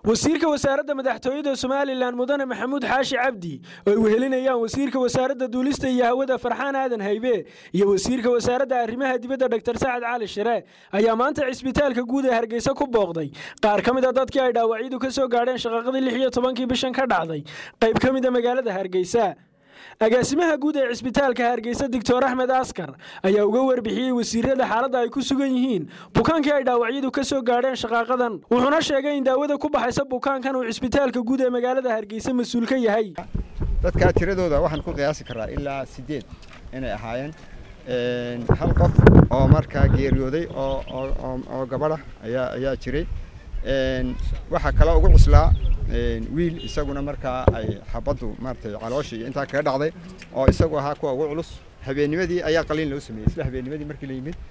wasiirka wasaaradda madaxtooyada somalilan mudane maxamuud xaashi cabdi oo ay wehelinayaan wasiirka wasaaradda duulista iyo hawada farxaan aadan haybe iyo wasiirka wasaaradda arrimaha dibadda dogtor sacad cali shire ayaa maanta cisbitaalka guud ee hargeysa ku booqday qaar ka mid a dadkii ay dhaawacyadu ka soo gaadheen shaqaqadii lix iyo tobankii bishan ka dhacday qayb ka mid a magaalada hargeysa agaasimaha guud ee cisbitaalka hargeysa doctor axmed askar ayaa uga warbixiyey wasiirada xaaladda ay ku sugan yihiin bukaankii ay dhaawacyadu ka soo gaadheen shaqaaqadan wuxuuna sheegay in daawada ku baxaysa bukaankan uu cisbitaalka guud ee magaalada hargeysa mas-uul ka yahay dadkaa tiradooda waxaan ku qiyaasi karaa ilaa siddeed inay ahaayeen hal qof oo markaa geeriyooday oo gabadha ayaa ayaa jiray waxaa kale ugu cuslaa wiil isaguna markaa ay xabaddu maaratay calooshii iyo intaa kaga dhacday oo isagu ahaa kuwa ugu culus habeennimadii ayaa qaliin loo sameeyey isla habeennimadii markii la yimid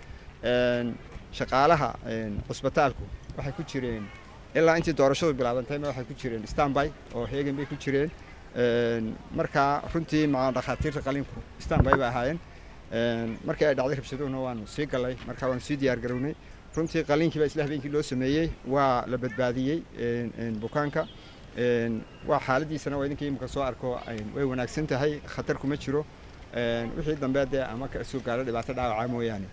shaqaalaha cusbitaalku waxay ku jireen ilaa intii doorashadu bilaabantayma waxay ku jireen stanby oo heegan bay ku jireen markaa runtii maca dhakhaatiirta qaliinku stanby bay ahaayeen markii ay dhacday rabshaduhuna waanu sii gallay markaa waanu sii diyaar garownay runtii qaliinkii baa isla habeenkii loo sameeyey waa la badbaadiyey bukaanka waa xaaladiisana waa idinkii imika soo arko way wanaagsan tahay khatar kuma jiro wixii dambe dee ama ka soo gaadho dhibaato dhaawaca mooyaane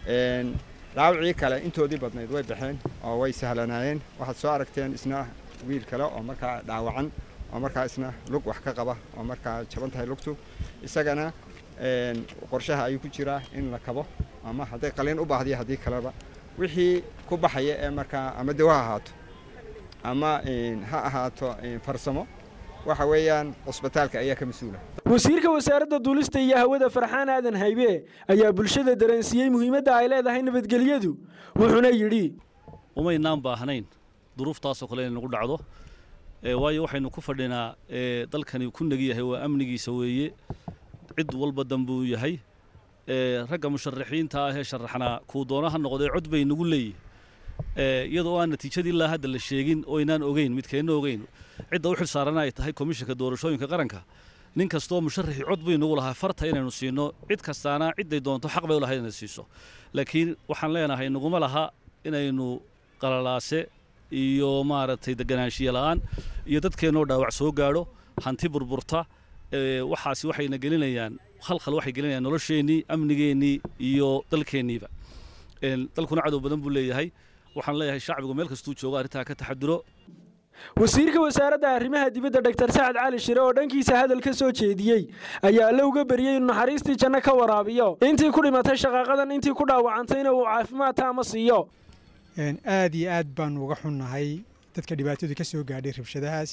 dhaawacii kale intoodii badnayd way baxeen oo way sahlanaayeen waxaad soo aragteen isna wiil kale oo markaa dhaawacan oo markaa isna lug wax ka qaba oo markaa jaban tahay lugtu isagana qorshaha ayuu ku jiraa in la kabo ama hadday qaliin u baahdiyo haddii kaleba wixii ku baxaya ee markaa ama dawo ha ahaato ama ha ahaato farsamo waxa weeyaan cusbitaalka ayaa ka mas-uula wasiirka wasaaradda duulista iyo hawada farxaan aadan haybe ayaa bulshada dareensiiyey muhiimadda ay leedahay nabadgelyadu wuxuuna yidhi umaynaan baahnayn duruuftaasoo kale in nagu dhacdo waayo waxaynu ku fadhinaa dalkani ku negi yahay waa amnigiisa weeye cid walba dambuu yahay ragga musharaxiinta ah ee sharaxnaa kuu doona ha noqdee cod bay nagu leeyihin iyadoo aan natiijadii ilaa hadda la sheegin oo aynaan ogeyn midkeenna ogeyn cidda u xil saarana ay tahay komishanka doorashooyinka qaranka nin kastoo musharaxii cod bay nagu lahaa farta inaynu siino cid kastaana cidday doonto xaq bay u lahayd inay siiso laakiin waxaan leenahay naguma laha inaynu qalalaase iyo maaragtay deganaanshiya la'aan iyo dadkeennoo dhaawac soo gaadho hanti burburta waxaasi waxayna gelinayaan khalkhal waxay gelinayaan nolosheennii amnigeennii iyo dalkeenniiba dalkuna cadow badan buu leeyahay waxaan leeyahay shacbigu meel kastuu joogo arrintaa ka taxaduro wasiirka wasaaradda arrimaha dibadda dogtor sacad cali shire oo dhankiisa hadal ka soo jeediyey ayaa alle uga baryey inuu naxariistii janno ka waraabiyo intii ku dhimatay shaqaaqadan intii ku dhaawacantayna uu caafimaad taama siiyo aad iyo aad baanu uga xunnahay dadka dhibaatadu ka soo gaadhay rabshadahaas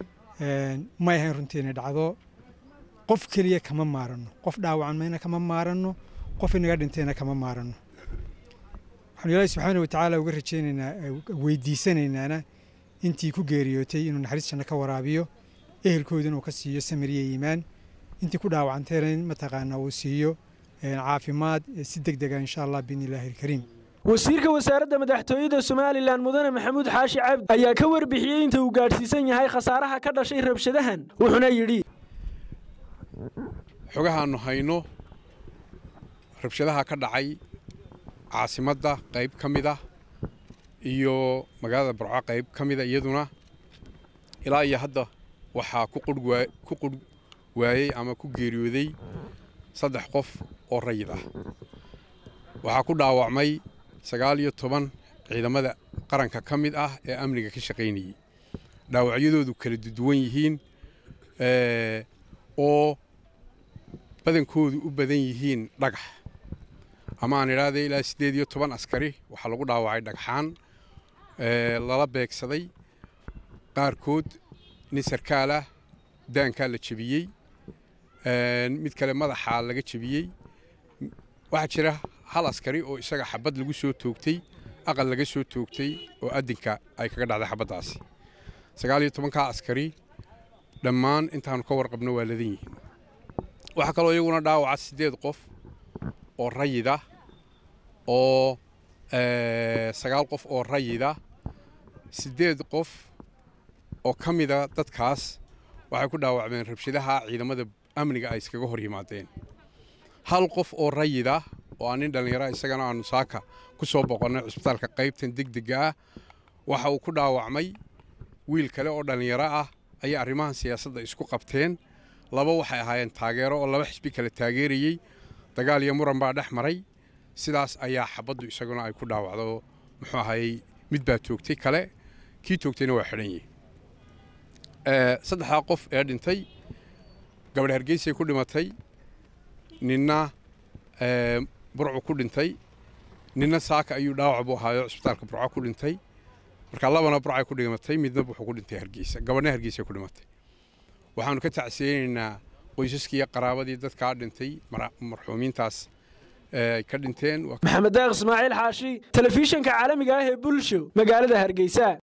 may ahayn runtii inay dhacdo qof keliya kama maaranno qof dhaawacan mayna kama maaranno qof inaga dhintayna kama maaranno waxaanu ilaahi subxaana wa tacaala uga rajaynaynaa weydiisanaynaana intii ku geeriyootay inuu naxariis janno ka waraabiyo ehelkooda inuu ka siiyo samiriya iimaan intii ku dhaawacantayna in mataqaanaa uu siiyo caafimaad si deg dega insha allah biidni illaahi alkariim wasiirka wasaaradda madaxtooyada somalilan mudane maxamuud xaashi cabdi ayaa ka warbixiyey inta uu gaadhsiisan yahay khasaaraha ka dhashay rabshadahan wuxuuna yidhi xogahaannu hayno rabshadaha ka dhacay caasimadda qayb ka mid ah iyo magaalada barco qayb ka mida iyaduna ilaa iyo hadda waxaa ku qurh waayey ama ku geeriyooday saddex qof oo rayid ah waxaa ku dhaawacmay sagaal iyo toban ciidamada qaranka ka mid ah ee amniga ka shaqaynayey dhaawacyadoodu kala duwan yihiin oo badankoodu u badan yihiin dhagax ama aan idhaahda ilaa siddeed iyo toban askari waxaa lagu dhaawacay dhagxaan lala beegsaday qaarkood nin sarkaalah daankaa la jebiyey mid kale madaxaa laga jebiyey waxaa jira hal askari oo isaga xabad lagu soo toogtay aqal laga soo toogtay oo adinka ay kaga dhacday xabaddaasi sagaal iyo tobankaa askari dhammaan intaanu ka warqabno waa ladan yihiin waxaa kaloo iyaguna dhaawaca siddeed qof oo rayida oo sagaal qof oo rayida siddeed qof oo ka mida dadkaas waxay ku dhaawacmeen rabshadaha ciidamada amniga ay iskaga hor yimaadeen hal qof oo rayida oo aan nin dhallinyara isagana aanu saaka ku soo boqonnay cusbitaalka qaybtan degdega ah waxa uu ku dhaawacmay wiil kale oo dhallinyaro ah ayay arrimahan siyaasadda isku qabteen laba waxay ahaayeen taageero oo laba xisbi kale taageerayey dagaal iyo muran baa dhex maray sidaas ayaa xabaddu isaguna ay ku dhaawacdo muxuu ahayey mid baa toogtay kale kii toogtayna waa xidhan yihi saddexdaa qof ee dhintay gabadh hargeysay ku dhimatay ninna burcu ku dhintay ninna saaka ayuu dhaawac buu ahaayo cisbitaalka burco ku dhintay marka labana burcay ku dhimatay midna wuxuu ku dhintay hargeysa gabadhna hargeysay ku dhimatay waxaanu ka tacsiyeynaynaa qoysaskii iyo qaraabadii dadkaa dhintay marxuumiintaas ay ka dhinteen maxamed daaq ismaaciil xaashi telefishinka caalamiga ah ee bulsho magaalada hargeysa